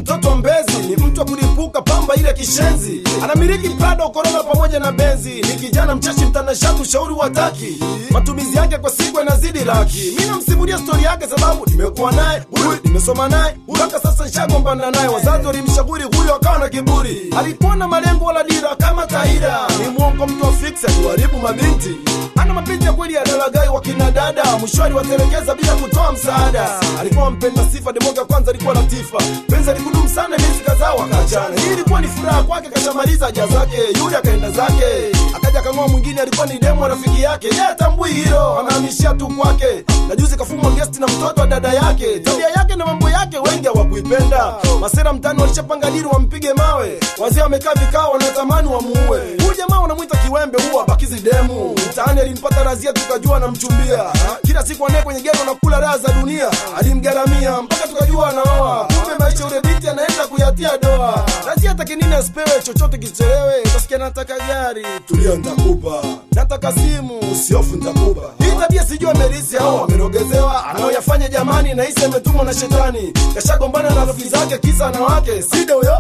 mtoto wa mbezi ni mtu wa kulipuka pamba ile kishenzi anamiliki prado korona pamoja na benzi ni kijana mchashi mtanashati ushauri wataki matumizi yake kwa siku yanazidi laki mi namsimulia stori yake sababu nimekuwa naye huyu nimesoma naye mpaka sasa nshagombana naye wazazi walimshauri huyo akawa na kiburi alikuwa na malengo wala dira kama kaida ni mwongo mtu wa fiksi akuharibu mabinti ana mapenzi ya kweli ya dalagai wa kina dada mwishwani watelekeza bila kutoa msaada alikuwa mpenda sifa demoga kwanza alikuwa latifa penzi alikudumu sana miezi kadhaa wakaachana hii ilikuwa ni furaha kwake kashamaliza haja zake yule akaenda zake akaja kang'oa mwingine alikuwa ni demo rafiki yake ye atambui hilo anahamishia tu kwake na juzi kafumwa gesti na mtoto wa dada yake tabia yake na mambo yake wengi hawakuipenda masera mtani walishapanga dili wampige mawe wazee wamekaa vikao wanatamani wamuue huyu jamaa wanamwita kiwembe huwa abakizi demu mtaani alimpata razia tukajua anamchumbia kila siku anaye kwenye gero na kula raha za dunia alimgaramia mpaka tukajua anaoa kumbe maisha ule binti anaenda kuyatia doa razia atake nini asipewe chochote kichelewe utasikia nataka gari tulia ntakupa nataka simu usiofu ntakupa hii tabia sijui amerisi au amerogezewa anaoyafanya jamani nahisi ametumwa na shetani kashagombana na rafiki zake kisa na wake sida huyo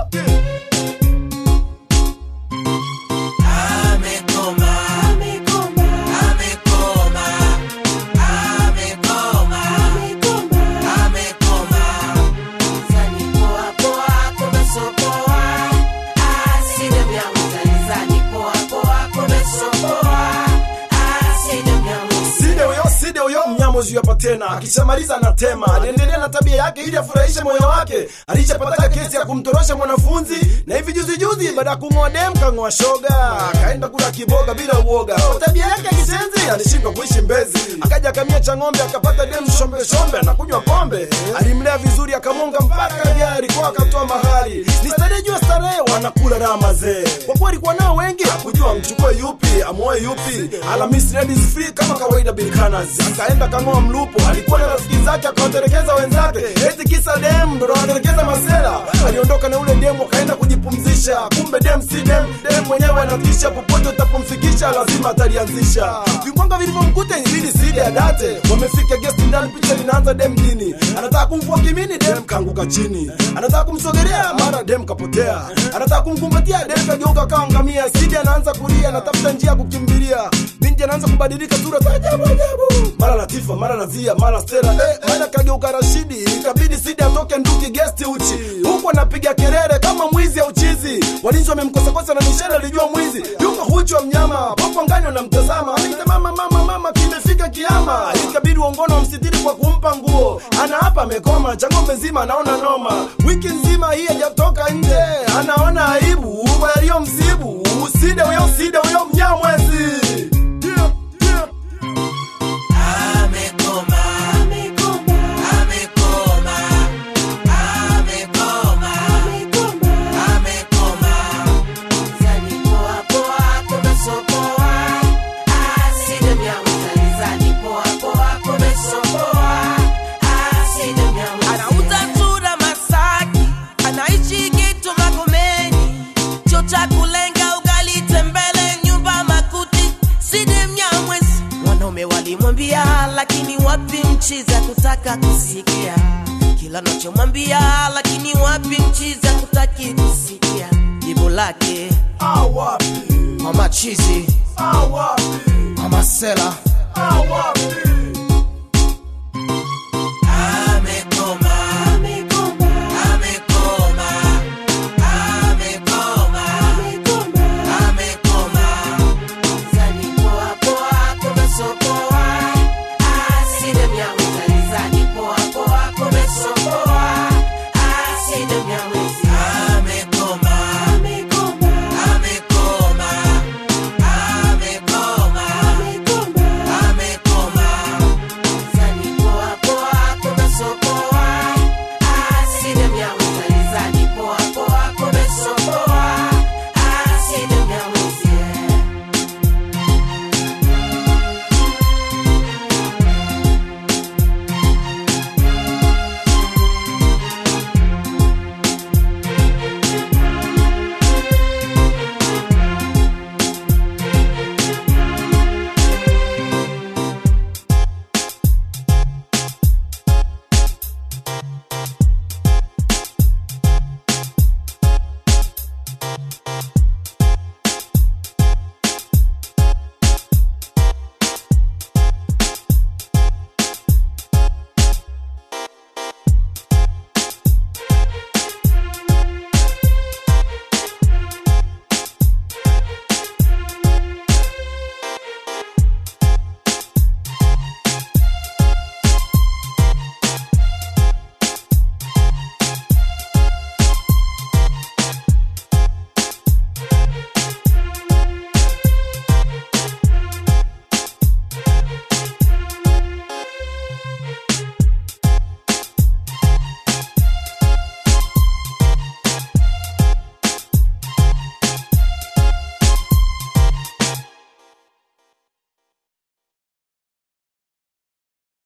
Amekoma, amekoma, amekoma, amekoma, amekoma. Zani poa poa, kumesopoa. Aside myangu zani poa poa, kumesopoa. Aside myangu side huyo side huyo mnyamozi hapa tena akishamaliza anatema aliendelea na tabia yake ili afurahishe moyo wake alishapataka kesi ya kumtorosha mwanafunzi na hivi juzi juzi baada ya kung'oa dem kang'oa shoga akaenda kula kiboga bila uoga Kwa tabia yake ya kisenzi alishindwa kuishi mbezi akaja akamia cha ng'ombe akapata dem shombe shombe anakunywa pombe alimlea vizuri akamwonga mpaka gari kwa akatoa mahali ni starehe jua starehe wanakula raha mazee kwa kuwa alikuwa nao wengi hakujua mchukue yupi amoe yupi Alhamisi ladies free kama kawaida bilkanas akaenda kang'oa mlupo alikuwa na rafiki zake akawatelekeza wenzake eti kisa dem ndo anatelekeza masela aliondoka na ule demu akaenda kujipumzisha kumbe dem si dem dem mwenyewe anatisha popote utapomfikisha lazima atalianzisha vimbwanga vilivyomkuta ilibidi sidi adate wamefika guest ndani picha linaanza dem dini anataka kumvua kimini dem kaanguka chini anataka kumsogelea mara dem kapotea anataka kumkumbatia dem kageuka kaangamia sidi anaanza kulia anatafuta njia ya kukimbilia binti anaanza kubadilika sura za ajabu ajabu mara latifa mara nazia mara stela eh, mara kageuka rashidi ikabidi sidi atoke nduki gesti uchi huku anapiga kelele kama mwizi au chizi walinzi wamemkosakosa na mishale alijua mwizi yuko huchu wa mnyama popo ngani wanamtazama anaita mama mama mama kimefika kiama ikabidi uongono wamsitiri kwa kumpa nguo ana hapa amekoma cha ng'ombe nzima anaona noma wiki nzima hii hajatoka nje anaona aibu kwa yaliyomsibu uside huyo uside huyo mnyamwezi yeah, yeah. Amekoma, amekoma, amekoma, amekoma, amekoma. Zani poa poa, kumesopoa. Aside myangu zani poa poa, kumesopoa. Aside myangu anauza tura Masaki, anaishi Gitu Magomeni, cho cha kulenga ugali tembele, nyumba makuti, sidi Mnyamwezi. Wanaume walimwambia, lakini wapi mchiza kutaka kusikia kila nachomwambia, lakini wapi mchiza kutaki kusikia jibu lake awapi mama chizi awapi mama sela awapi